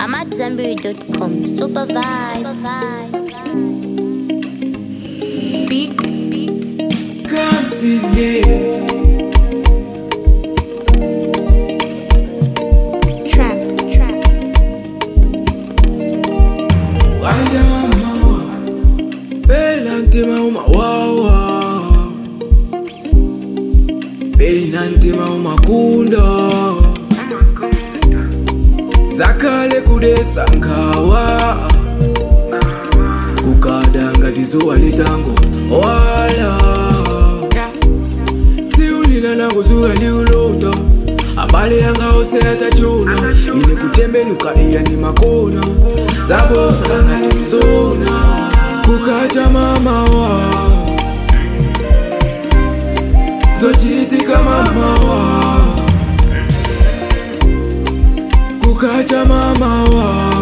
I'm at Zenberry.com. Super vibe. Big, big. Come see me. Trap, trap. Wanja mama. Pela ntima uma wawa. Pena ntima uma kunda. Zakale kudesa nkawa. Kukadanga tizuwa litango wala. siulila nakuzuka ndiulota abale yanga ose atachona ine kutembenuka iya ni makona zabosanga tulizona kukacha mamawa zochitika mamawa kukacha mamawa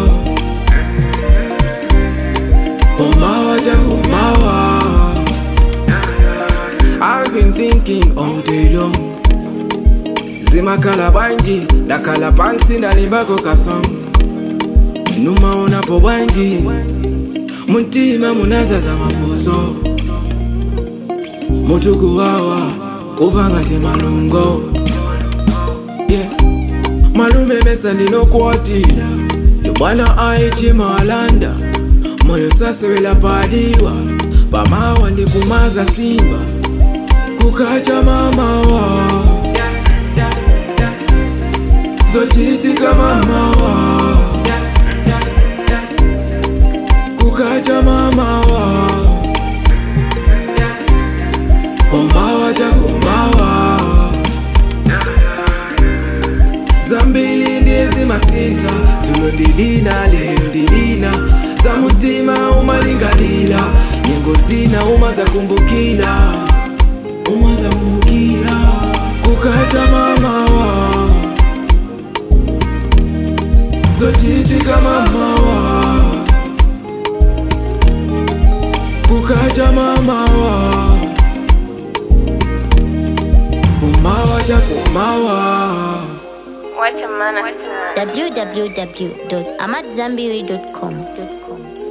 komawa chakomawa I've been thinking all day long zimakhala bwanji ndakhala pansi ndalimbako kasong numaonapo bwanji muntima munazaza mafuso mutukuwawa kuva ngati malungo yeah. malume mesa ndinokuwatira ndibwana aichimalanda moyo sasewela padiwa pamawa ndikumaza simba kukacha mamawa zochitika mamawa kukacha mamawa komawa chakomawa zambili ndizi masinta tulo ndilina lelo ndilina za mutima umalingalila nyengo zina uma zakumbukila uma zakumbukila kukacha mamawa zochitika mamawa kukacha mamawa kumawa chakumawa Wacha maana sana. www.amatzambiri.com.